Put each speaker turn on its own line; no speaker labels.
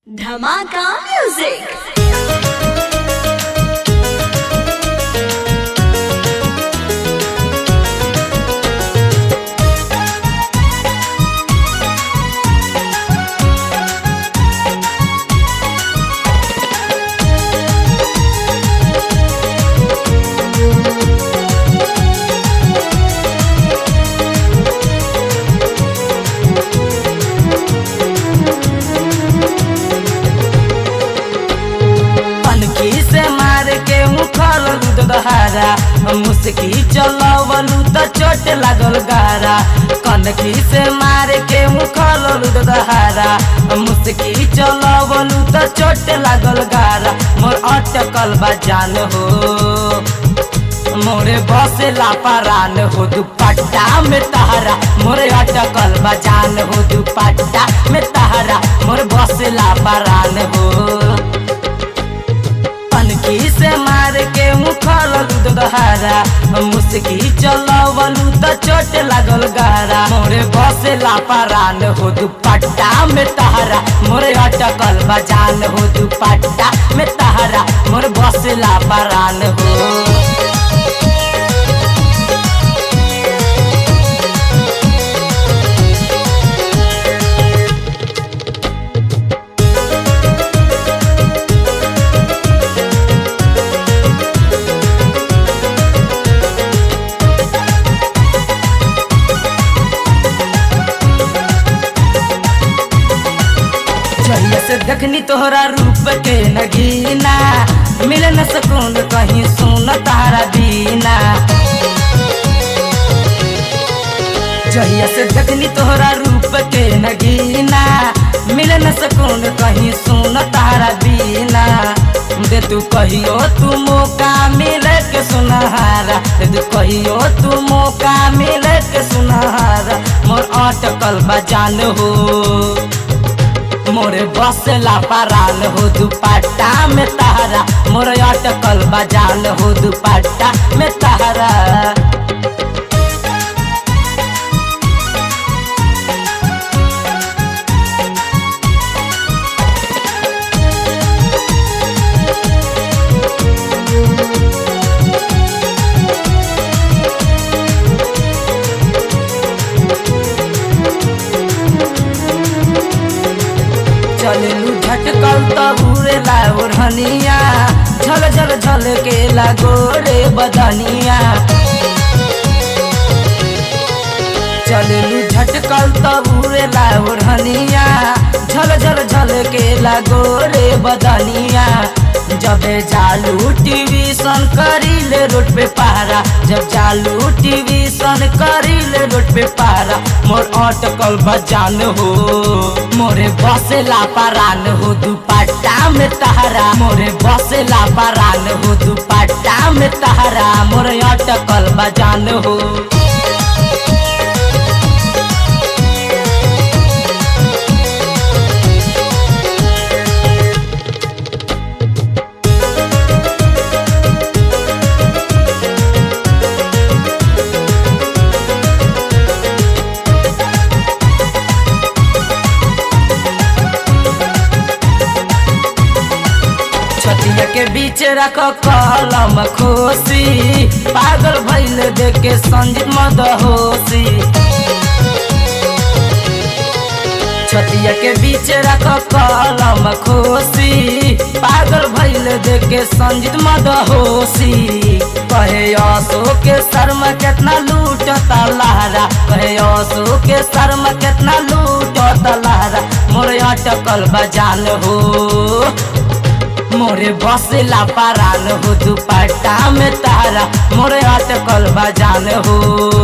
धमाका म्यूजिक
पनकी से मार के उखल दूध दहारा मुस्की चलवलू त चोट लागल गारा कनखी से मार के उखल दूध दहारा मुस्की चलवलू त चोट लागल गारा मोर अटकल बा जान हो मोरे बसे लापारान हो दुपट्टा में तहरा मोरे अटकल बा जान हो दुपट्टा में तहरा मोर बसे लापारान हो पनकी से मार के मुखल दूध दहारा मुस्की चलवलू त चोट लागल गारा मोरे बसे लापारान हो दुपट्टा में तहरा मोरे अटकल बजान हो दुपट्टा में तहरा मोरे बसे लापारान हो जहिया से देखनी तोहरा रूप के नगीना मिले न सकून कहीं सुन तारा दीना जहिया से देखनी तोहरा रूप के नगीना मिले न सकून कहीं सुन तारा दीना दे तू कहियो तू मौका मिले के सुनहारा दे तू कहियो तू मौका मिले के सुनहारा मोर अटकल बजान हो मोरे बसला परान हो दुपट्टा में तहरा मोरे अटकल बजान हो दुपट्टा में तहरा चललू झटकल तब उड़ेला ओढ़निया झल झल झल के गोरे बदनिया चललू झटकल तब उड़ेला ओढ़निया झल झल झल के गोरे बदनिया जबे जालू टीवी सन करीले रोड पे पहारा जब जालू टीवी सन करीले रोड पे पहारा मोर अटकल बजान हो मोरे बसे लापारान हो दुपट्टा में तहरा मोरे बसे लापारान हो दुपट्टा में तहरा मोरे अटकल बजान हो छतिया के बीच रख कलम खोसी पागल भैल देख के संजीत मदहोसी छतिया के बीच रख कलम खोसी पागल भैल देख के संजीत मदहोसी कहे असो के शर्म केतना लूटता लहरा कहे असो के शर्म केतना लूटता लहरा मोरे अटकल बजान हो मोरे बसेला पारान हो दुपट्टा में तारा मोरे अटकल बजान हो